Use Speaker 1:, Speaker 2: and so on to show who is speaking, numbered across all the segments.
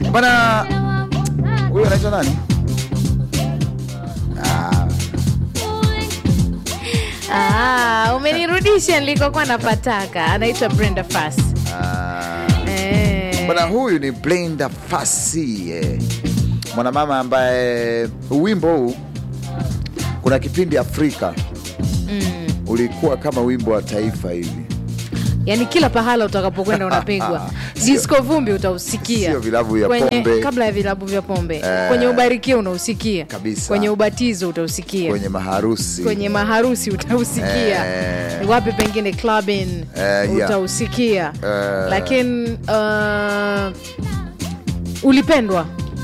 Speaker 1: bana. Huyu anaitwa nani? Ah,
Speaker 2: Ah, umenirudisha nilikokuwa napataka. Anaitwa Brenda Fass.
Speaker 1: ah.
Speaker 2: Eh.
Speaker 1: Bwana huyu ni Brenda Fassie eh. mwanamama ambaye wimbo huu kuna kipindi Afrika ulikuwa kama wimbo wa taifa hivi,
Speaker 2: Yaani kila pahala utakapokwenda unapigwa.
Speaker 1: Sio-
Speaker 2: Disco vumbi utausikia.
Speaker 1: sio vilabu vya
Speaker 2: Kwenye,
Speaker 1: pombe.
Speaker 2: Kabla ya vilabu vya pombe. Kwenye ubarikia unausikia.
Speaker 1: Kabisa.
Speaker 2: Kwenye ubatizo utausikia.
Speaker 1: kwenye maharusi
Speaker 2: kwenye maharusi utausikia
Speaker 1: Eh.
Speaker 2: wapi pengine clubbing
Speaker 1: Eh, yeah.
Speaker 2: utausikia
Speaker 1: Eh.
Speaker 2: lakini uh, ulipendwa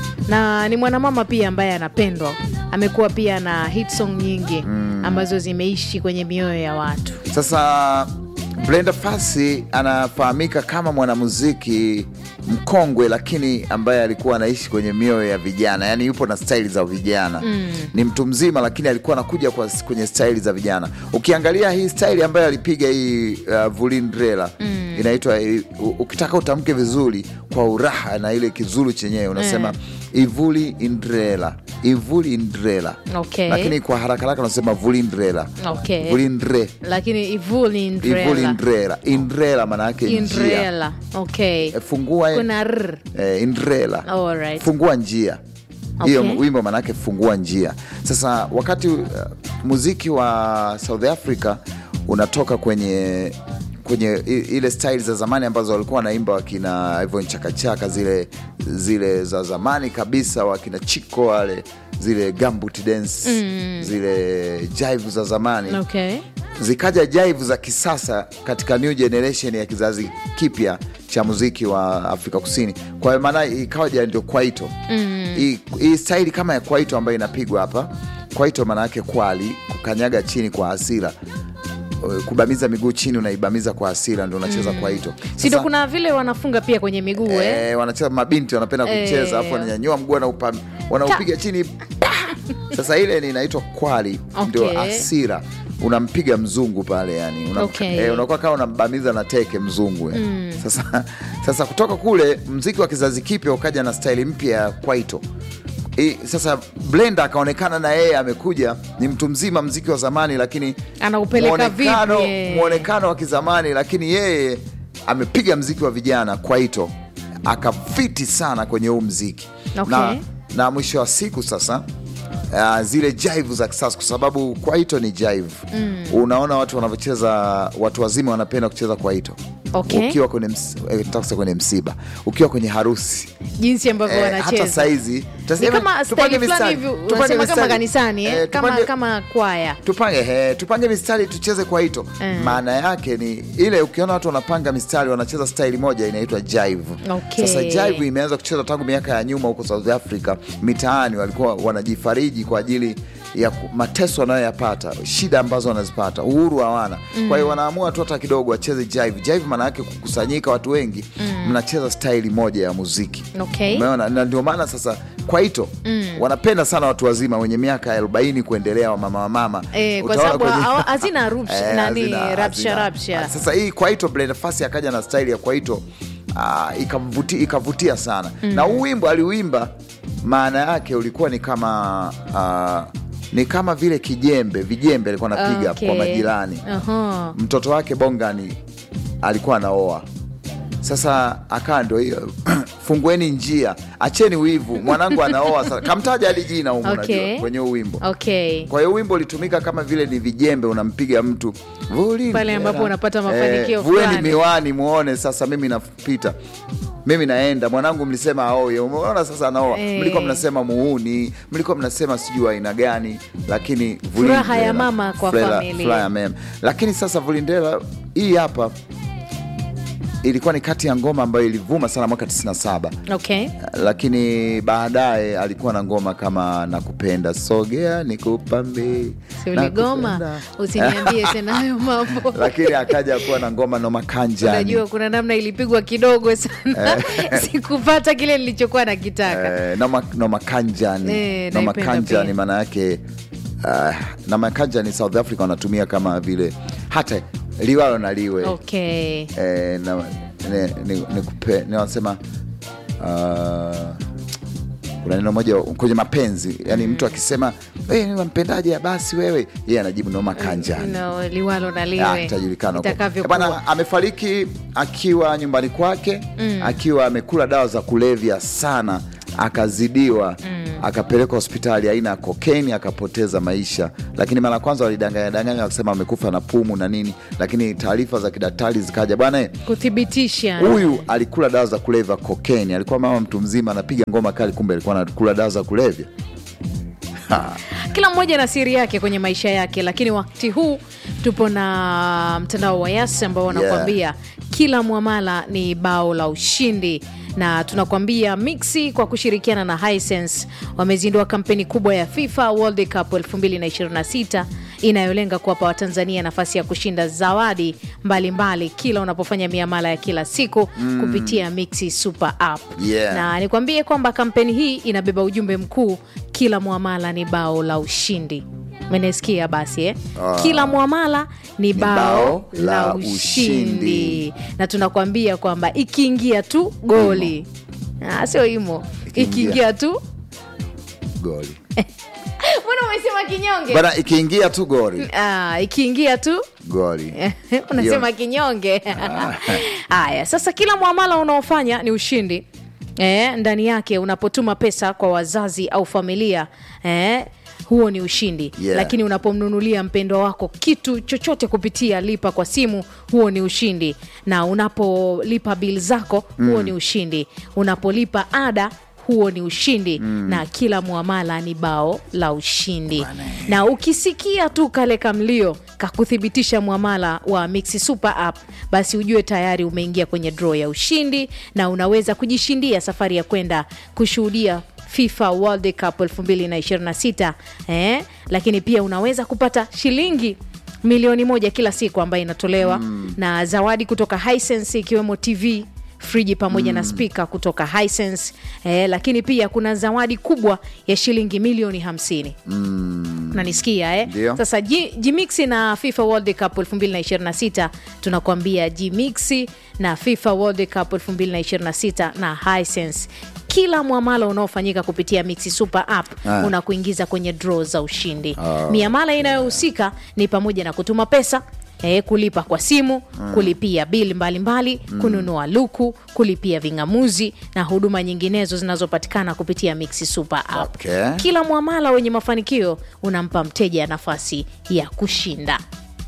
Speaker 2: na ni mwanamama pia ambaye anapendwa amekuwa pia na hit song nyingi ambazo zimeishi kwenye mioyo ya watu
Speaker 1: Sasa Brenda Fassie anafahamika kama mwanamuziki mkongwe, lakini ambaye alikuwa anaishi kwenye mioyo ya vijana, yaani yupo na staili za vijana ni mtu mzima, lakini alikuwa anakuja kwa, kwenye staili za vijana. Ukiangalia hii staili ambayo alipiga hii uh, Vulindrela inaitwa u- ukitaka utamke vizuri kwa uraha na ile kizulu chenyewe unasema ivuli indrela ivuli indrela
Speaker 2: Okay.
Speaker 1: lakini kwa haraka haraka unasema vulindrela
Speaker 2: Okay.
Speaker 1: vulindre
Speaker 2: lakini ivuli
Speaker 1: ivuli
Speaker 2: indrela
Speaker 1: indrela indrela maana yake njia
Speaker 2: indrela okay
Speaker 1: E, fungua
Speaker 2: kuna r
Speaker 1: e, indrela
Speaker 2: Alright.
Speaker 1: fungua njia hiyo
Speaker 2: Okay.
Speaker 1: wimbo maanake fungua njia sasa wakati uh, muziki wa south africa unatoka kwenye kwenye i- ile style za zamani ambazo walikuwa wanaimba wakina hivyo nchakachaka zile zile za zamani kabisa wakina chiko wale zile gambut dance zile jive za zamani
Speaker 2: okay
Speaker 1: zikaja jive za kisasa katika new generation ya kizazi kipya cha muziki wa Afrika Kusini. Kwa hiyo maana ikawaja ndio kwaito hii hii staili kama ya kwaito ambayo inapigwa hapa. Kwaito maana yake kwali, kukanyaga chini kwa hasira, Eh, kubamiza miguu chini, unaibamiza kwa hasira, ndio unacheza kwaito.
Speaker 2: si ndo
Speaker 1: Sasa-
Speaker 2: kuna vile wanafunga pia kwenye miguu eh?
Speaker 1: Eh, wanacheza mabinti wanapenda
Speaker 2: Eh.
Speaker 1: kucheza afu wananyanyua mguu wanaupa- wanaupiga chini pa! Sasa ile ni inaitwa kwali, ndio
Speaker 2: Okay.
Speaker 1: asira unampiga mzungu pale yani una,
Speaker 2: Okay.
Speaker 1: eh, unakuwa kama unambamiza na teke mzungu eh. Sasa, sasa kutoka kule mziki wa kizazi kipya ukaja na staili mpya ya kwaito I, sasa Blenda akaonekana na yeye amekuja ni mtu mzima mziki wa zamani lakini
Speaker 2: Anaupeleka
Speaker 1: muonekano-
Speaker 2: vipi, eh?
Speaker 1: muonekano wa kizamani lakini yeye amepiga mziki wa vijana kwaito akafiti sana kwenye huu mziki
Speaker 2: Okay.
Speaker 1: na, na mwisho wa siku sasa Uh, zile jive za kisasa kwa sababu kwaito ni jive unaona watu wanavyocheza watu wazima wanapenda kucheza kwaito
Speaker 2: Okay.
Speaker 1: ukiwa kwenye, ms, eh, nataka kusema kwenye msiba ukiwa kwenye harusi
Speaker 2: jinsi ambavyo
Speaker 1: Eh, hata
Speaker 2: wanacheza
Speaker 1: saizi
Speaker 2: ni
Speaker 1: tasema-
Speaker 2: kama
Speaker 1: tupange
Speaker 2: staili fulani
Speaker 1: mistari,
Speaker 2: hivi
Speaker 1: tupange
Speaker 2: unasema kama
Speaker 1: mistari.
Speaker 2: kanisani eh?
Speaker 1: Eh,
Speaker 2: kama,
Speaker 1: tupange-
Speaker 2: kama kwaya
Speaker 1: tupange he, tupange mistari tucheze kwaito
Speaker 2: Mm.
Speaker 1: maana yake ni ile ukiona watu wanapanga mistari wanacheza staili moja inaitwa jive
Speaker 2: Okay.
Speaker 1: sasa jive imeanza kuchezwa tangu miaka ya nyuma huko south africa mitaani walikuwa wanajifariji kwa ajili ya ku- mateso wanayoyapata shida ambazo wanazipata uhuru hawana kwa hiyo wanaamua tu hata kidogo wacheze jive jive maana yake kukusanyika watu wengi mnacheza staili moja ya muziki
Speaker 2: Okay.
Speaker 1: umeona na ndio maana sasa kwaito wanapenda sana watu wazima wenye miaka ya 40 kuendelea wamama wamama
Speaker 2: Eh, kwa
Speaker 1: Utaona
Speaker 2: sababu
Speaker 1: kwenye-
Speaker 2: hawa- hazina rupsh-
Speaker 1: Eh,
Speaker 2: nani,
Speaker 1: hazina-
Speaker 2: rapsha,
Speaker 1: hazina.
Speaker 2: rapsha.
Speaker 1: Sasa hii kwaito Brenda Fassie akaja na staili ya kwaito ah, ikamvuti- ikavutia sana na huu wimbo aliuimba, maana yake ulikuwa ni kama ah, ni kama vile kijembe vijembe alikuwa anapiga
Speaker 2: Okay.
Speaker 1: kwa majirani.
Speaker 2: Aha.
Speaker 1: Mtoto wake Bongani alikuwa anaoa sasa akaa ndo hiyo fungueni njia, acheni wivu, mwanangu anaoa sasa. Kamtaja hadi jina humu,
Speaker 2: Okay.
Speaker 1: unajua kwenye huu wimbo
Speaker 2: okay
Speaker 1: kwa hiyo wimbo ulitumika kama vile ni vijembe, unampiga mtu Vuli
Speaker 2: Pale
Speaker 1: ndera.
Speaker 2: ambapo unapata mafanikio
Speaker 1: vueni
Speaker 2: fulani.
Speaker 1: miwani muone sasa, mimi napita, mimi naenda, mwanangu mlisema aoye, umeona sasa anaoa.
Speaker 2: Eh.
Speaker 1: Mlikuwa mnasema muuni, mlikuwa mnasema sijui aina gani, lakini Vuli
Speaker 2: Furaha ya
Speaker 1: ndera,
Speaker 2: mama kwa
Speaker 1: furaha-
Speaker 2: familia.
Speaker 1: furaha ya mema. Lakini sasa Vulindela hii hapa ilikuwa ni kati ya ngoma ambayo ilivuma sana mwaka 97
Speaker 2: okay
Speaker 1: lakini baadaye alikuwa na ngoma kama nakupenda sogea nikupambe
Speaker 2: si uligoma usiniambie tena hayo mambo
Speaker 1: lakini akaja kuwa na ngoma noma kanjani
Speaker 2: unajua kuna namna ilipigwa kidogo sana sikupata kile nilichokuwa nakitaka
Speaker 1: eh, noma, noma kanjani
Speaker 2: Eh,
Speaker 1: noma
Speaker 2: naipenda
Speaker 1: kanjani
Speaker 2: pia.
Speaker 1: maana yake uh, noma kanjani South Africa wanatumia kama vile hata liwalo na liwe
Speaker 2: okay
Speaker 1: eh, na, ni, ni, ni, kupe, ni wanasema uh, kuna neno moja kwenye mapenzi yani mtu akisema hey, wampendaje basi wewe yeye anajibu noma kanjani
Speaker 2: No, liwalo na
Speaker 1: Ah,
Speaker 2: liwe
Speaker 1: itajulikana huko.
Speaker 2: itakavyokuwa.
Speaker 1: Bana, amefariki akiwa nyumbani kwake akiwa amekula dawa za kulevya sana akazidiwa akapelekwa hospitali aina ya kokeni akapoteza maisha lakini mara ya kwanza walidanganya danganya wakisema amekufa na pumu na nini lakini taarifa za kidaktari zikaja bwana eh,
Speaker 2: kuthibitisha
Speaker 1: huyu alikula dawa za kulevya kokeni alikuwa mama mtu mzima anapiga ngoma kali kumbe alikuwa anakula dawa za kulevya Ha.
Speaker 2: kila mmoja na siri yake kwenye maisha yake lakini wakati huu tupo na mtandao wa yas ambao wanakuambia kila mwamala ni bao la ushindi na tunakuambia mixi kwa kushirikiana na Hisense wamezindua kampeni kubwa ya FIFA World Cup 2026 inayolenga kuwapa Watanzania nafasi ya kushinda zawadi mbalimbali mbali, kila unapofanya miamala ya kila siku kupitia Mixi Super App
Speaker 1: Yeah.
Speaker 2: na nikwambie kwamba kampeni hii inabeba ujumbe mkuu kila mwamala ni bao la ushindi menesikia basi eh?
Speaker 1: Ah.
Speaker 2: kila mwamala ni bao,
Speaker 1: bao
Speaker 2: la
Speaker 1: la
Speaker 2: ushindi.
Speaker 1: ushindi.
Speaker 2: na tunakwambia kwamba ikiingia tu goli Ah, sio imo
Speaker 1: Ikiingia.
Speaker 2: ikiingia tu
Speaker 1: goli
Speaker 2: mbona umesema kinyonge
Speaker 1: bana ikiingia tu goli
Speaker 2: Ah, ikiingia tu
Speaker 1: goli
Speaker 2: unasema kinyonge haya sasa kila mwamala unaofanya ni ushindi eh, ndani yake unapotuma pesa kwa wazazi au familia eh, huo ni ushindi
Speaker 1: Yeah.
Speaker 2: lakini unapomnunulia mpendwa wako kitu chochote kupitia lipa kwa simu huo ni ushindi na unapolipa bil zako huo ni ushindi unapolipa ada huo ni ushindi na kila mwamala ni bao la ushindi na ukisikia tu kale kamlio kakuthibitisha mwamala wa Mixi Super App basi ujue tayari umeingia kwenye draw ya ushindi na unaweza kujishindia safari ya kwenda kushuhudia FIFA World Cup 2026 eh? Lakini pia unaweza kupata shilingi milioni moja kila siku ambayo inatolewa na zawadi kutoka Hisense ikiwemo TV friji pamoja na spika kutoka Hisense eh, lakini pia kuna zawadi kubwa ya shilingi milioni 50 nanisikia eh?
Speaker 1: Ndio.
Speaker 2: Sasa G- Gmixi na FIFA World Cup 2026 tunakwambia Gmixi na FIFA World Cup 2026 na Hisense kila mwamala unaofanyika kupitia Mixi Super App
Speaker 1: Ah.
Speaker 2: unakuingiza kwenye draw za ushindi. Miamala inayohusika ni pamoja na kutuma pesa E, kulipa kwa simu kulipia bili mbalimbali kununua luku kulipia ving'amuzi na huduma nyinginezo zinazopatikana kupitia Mixi Super App
Speaker 1: Okay.
Speaker 2: kila mwamala wenye mafanikio unampa mteja nafasi ya kushinda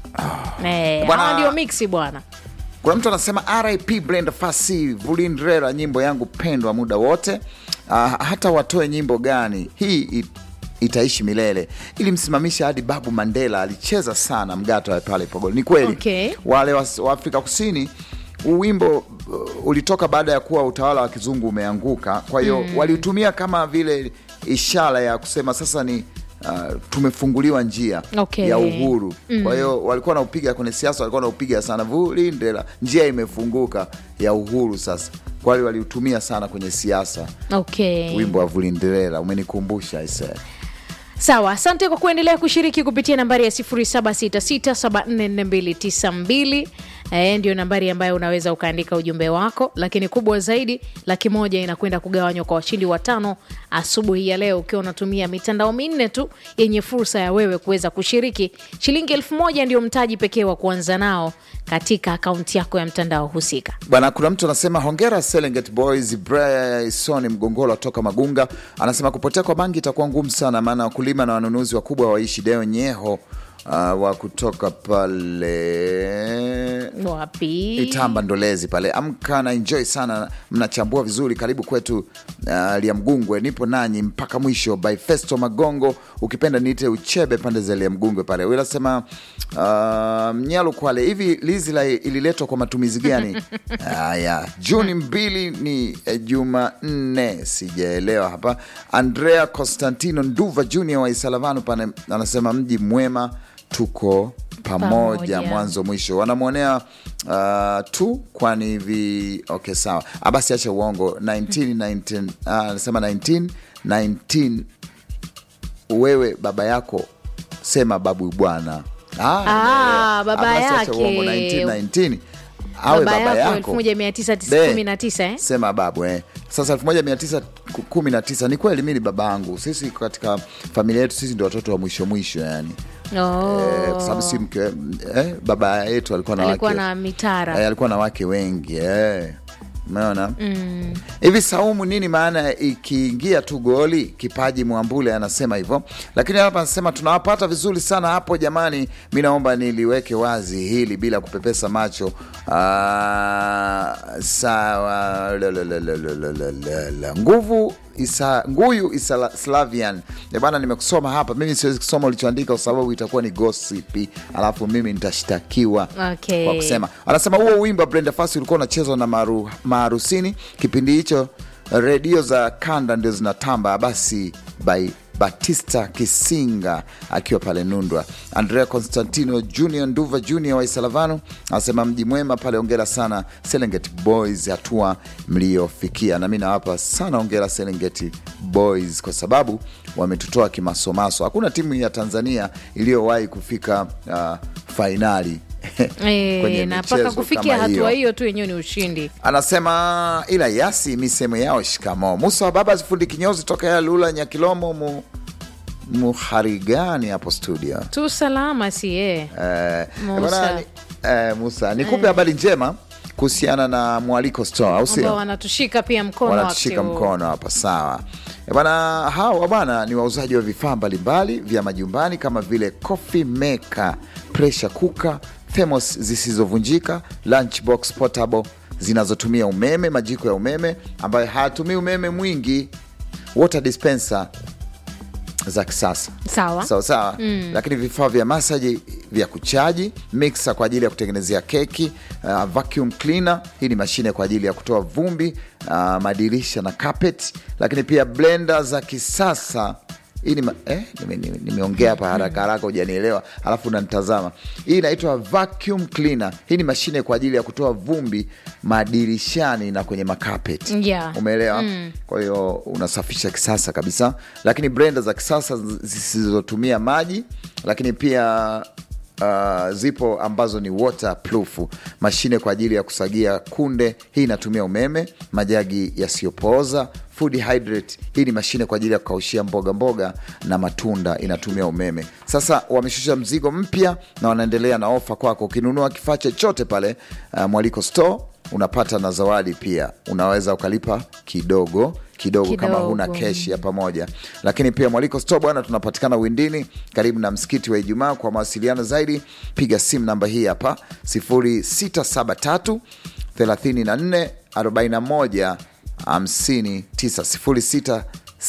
Speaker 2: Eh,
Speaker 1: Bwana-
Speaker 2: hawa ndio mixi bwana
Speaker 1: kuna mtu anasema rip blend fasi vulindrera nyimbo yangu pendwa muda wote uh, hata watoe nyimbo gani hii it, itaishi milele ilimsimamisha hadi babu mandela alicheza sana mgato wa pale pogolo ni kweli
Speaker 2: Okay.
Speaker 1: wale wa, wa afrika kusini huu wimbo uh, ulitoka baada ya kuwa utawala wa kizungu umeanguka kwa hiyo waliutumia kama vile ishara ya kusema sasa ni uh, tumefunguliwa njia
Speaker 2: Okay.
Speaker 1: ya uhuru kwa hiyo walikuwa naupiga kwenye siasa walikuwa naupiga sana vulindela njia imefunguka ya uhuru sasa kwa hiyo waliutumia sana kwenye siasa
Speaker 2: okay.
Speaker 1: wimbo wa vulinderela umenikumbusha ise
Speaker 2: sawa asante kwa kuendelea kushiriki kupitia nambari ya 766744292 Eh, ndio nambari ambayo unaweza ukaandika ujumbe wako lakini kubwa zaidi laki moja inakwenda kugawanywa kwa washindi watano asubuhi ya leo ukiwa unatumia mitandao minne tu yenye fursa ya wewe kuweza kushiriki shilingi elfu moja ndio mtaji pekee wa kuanza nao katika akaunti yako ya mtandao husika
Speaker 1: bwana kuna mtu anasema hongera Serengeti boys bryson mgongolo toka magunga anasema kupotea kwa bangi itakuwa ngumu sana maana wakulima na wanunuzi wakubwa waishi deo nyeho uh, wa kutoka pale
Speaker 2: wapi
Speaker 1: Itamba Ndolezi pale. Amka na enjoy sana, mnachambua vizuri. Karibu kwetu uh, Liamgungwe, nipo nanyi mpaka mwisho. By Festo Magongo, ukipenda niite Uchebe pande za Liamgungwe pale. Huyu anasema uh, Mnyalu Kwale, hivi lizi la ililetwa kwa matumizi gani? Haya, Juni mbili ni eh, Jumanne, sijaelewa hapa. Andrea Constantino Nduva Junior wa Isalavanu pale anasema mji mwema, tuko pamoja
Speaker 2: Pamoja.
Speaker 1: mwanzo mwisho wanamwonea uh, tu kwani hivi okay sawa Ah, basi acha uongo 19, 19, ah, anasema 19, 19 wewe baba yako sema babu bwana ah,
Speaker 2: Ah,
Speaker 1: nimeelewa.
Speaker 2: baba
Speaker 1: Ah, basi acha
Speaker 2: yake.
Speaker 1: uongo 19, 19. awe
Speaker 2: baba
Speaker 1: baba
Speaker 2: yako
Speaker 1: yako
Speaker 2: 1919 eh?
Speaker 1: sema babu eh. Sasa 1919 ni kweli mi ni baba yangu. Sisi katika familia yetu sisi ndio watoto wa mwisho mwisho yani.
Speaker 2: Oh.
Speaker 1: Eh, kwa sababu si mke eh, baba yetu alikuwa na
Speaker 2: alikuwa
Speaker 1: wake
Speaker 2: na mitara
Speaker 1: eh, alikuwa na wake wengi eh. Umeona hivi Saumu, nini maana ya ikiingia tu goli kipaji? Mwambule anasema hivyo, lakini hapa anasema tunawapata vizuri sana hapo jamani. Mi naomba niliweke wazi hili bila kupepesa macho. Ah, sawa la, la, la, la, la, la, la, la, la. nguvu isa, nguyu isa Slavian Eh bana, nimekusoma hapa. Mimi siwezi kusoma ulichoandika kwa sababu itakuwa ni gossip, alafu mimi nitashtakiwa
Speaker 2: Okay.
Speaker 1: kwa kusema anasema huo wimbo wa Brenda Fassie ulikuwa unachezwa na maru, maharusini kipindi hicho, redio za kanda ndio zinatamba. Basi by Batista Kisinga akiwa pale Nundwa. Andrea Constantino Junior Nduva Junior wa Isalavano anasema mji mwema pale, ongera sana Serengeti Boys, hatua mliofikia. Na mi nawapa sana ongera Serengeti Boys kwa sababu wametutoa kimasomaso. Hakuna timu ya Tanzania iliyowahi kufika uh, fainali kwenye
Speaker 2: Eh, na mpaka
Speaker 1: michezo
Speaker 2: kufikia
Speaker 1: kama
Speaker 2: hatua hiyo tu yenyewe ni ushindi.
Speaker 1: Anasema ila yasi misemo yao shikamo. Musa wa baba zifundi kinyozi toka ya Lula Nyakilomo mu, muharigani hapo studio.
Speaker 2: Tu salama si eh.
Speaker 1: Eh,
Speaker 2: Musa.
Speaker 1: bwana, ni- eh, Musa nikupe habari njema kuhusiana na mwaliko store au
Speaker 2: ambao
Speaker 1: sio?
Speaker 2: wanatushika pia mkono
Speaker 1: wanatushika
Speaker 2: wakati huu.
Speaker 1: mkono hapa sawa. Eh, Bwana, hawa bwana ni wauzaji wa vifaa mbalimbali vya majumbani kama vile coffee maker, pressure cooker, thermos zisizovunjika, lunchbox portable zinazotumia umeme, majiko ya umeme ambayo hayatumii umeme mwingi, water dispenser za kisasa
Speaker 2: Sawa.
Speaker 1: sawa sawa lakini vifaa vya masaji vya kuchaji mixer kwa ajili ya kutengenezea keki uh, vacuum cleaner hii ni mashine kwa ajili ya kutoa vumbi uh, madirisha na carpet lakini pia blender za kisasa hii ni ma- eh, nime- nime- nimeongea hapa haraka haraka hujanielewa alafu unanitazama hii inaitwa vacuum cleaner hii ni mashine kwa ajili ya kutoa vumbi madirishani na kwenye makapeti
Speaker 2: Yeah.
Speaker 1: umeelewa kwa hiyo unasafisha kisasa kabisa lakini blender za kisasa zisizotumia maji lakini pia uh, zipo ambazo ni waterproof mashine kwa ajili ya kusagia kunde hii inatumia umeme majagi yasiyopooza food hydrate hii ni mashine kwa ajili ya kukaushia mboga mboga na matunda inatumia umeme sasa wameshusha mzigo mpya na wanaendelea na ofa kwako ukinunua kifaa chochote pale uh, mwaliko store unapata na zawadi pia unaweza ukalipa kidogo kidogo, kama
Speaker 2: Kidogo.
Speaker 1: huna keshi ya pamoja lakini pia mwaliko store bwana tunapatikana windini karibu na msikiti wa ijumaa kwa mawasiliano zaidi piga simu namba hii hapa 0673 34 41 59 0673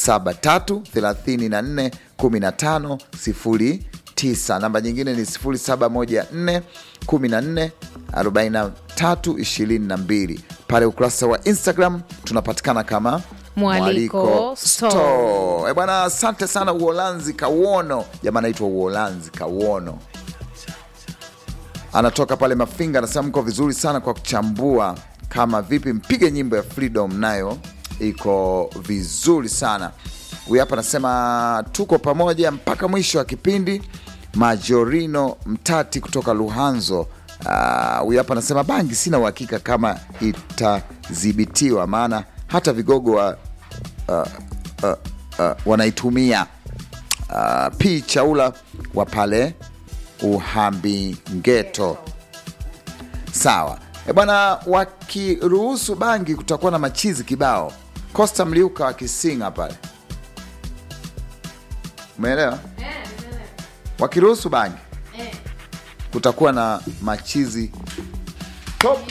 Speaker 1: 34 15 09 namba nyingine ni 0714 14 43 22 pale ukurasa wa instagram tunapatikana kama
Speaker 2: Mwaliko Store.
Speaker 1: Eh bwana asante sana uholanzi kauono jamaa anaitwa uholanzi kauono anatoka pale mafinga anasema mko vizuri sana kwa kuchambua kama vipi mpige nyimbo ya freedom nayo iko vizuri sana huyu hapa anasema tuko pamoja mpaka mwisho wa kipindi majorino mtati kutoka luhanzo Ah, huyu hapa anasema bangi sina uhakika kama itadhibitiwa maana hata vigogo wa uh, uh, uh, wanaitumia uh, p chaula wa pale uhambi-ngeto sawa e bwana wakiruhusu bangi kutakuwa na machizi kibao costa mliuka wakisinga pale umeelewa wakiruhusu bangi kutakuwa na machizi top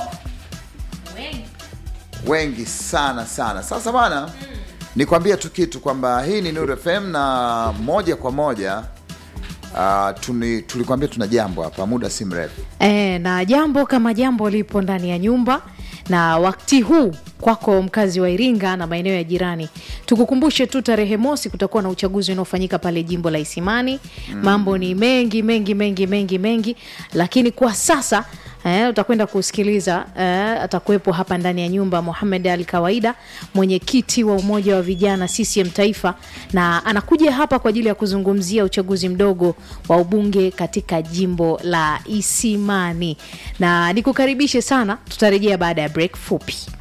Speaker 1: wengi sana sana sasa bwana nikwambia tu kitu kwamba hii ni Nuru FM na moja kwa moja uh, tuni, tulikwambia tuna jambo hapa muda si mrefu
Speaker 2: E, na jambo kama jambo lipo ndani ya nyumba na wakati huu kwako mkazi wa Iringa na maeneo ya jirani. Tukukumbushe tu tarehe mosi kutakuwa na uchaguzi unaofanyika pale jimbo la Isimani. Mambo ni mengi mengi mengi mengi mengi, lakini kwa sasa Eh, utakwenda kusikiliza eh, atakuwepo hapa ndani ya nyumba Mohamed Ali Kawaida, mwenyekiti wa umoja wa vijana CCM Taifa, na anakuja hapa kwa ajili ya kuzungumzia uchaguzi mdogo wa ubunge katika jimbo la Isimani, na nikukaribishe sana. Tutarejea baada ya break fupi.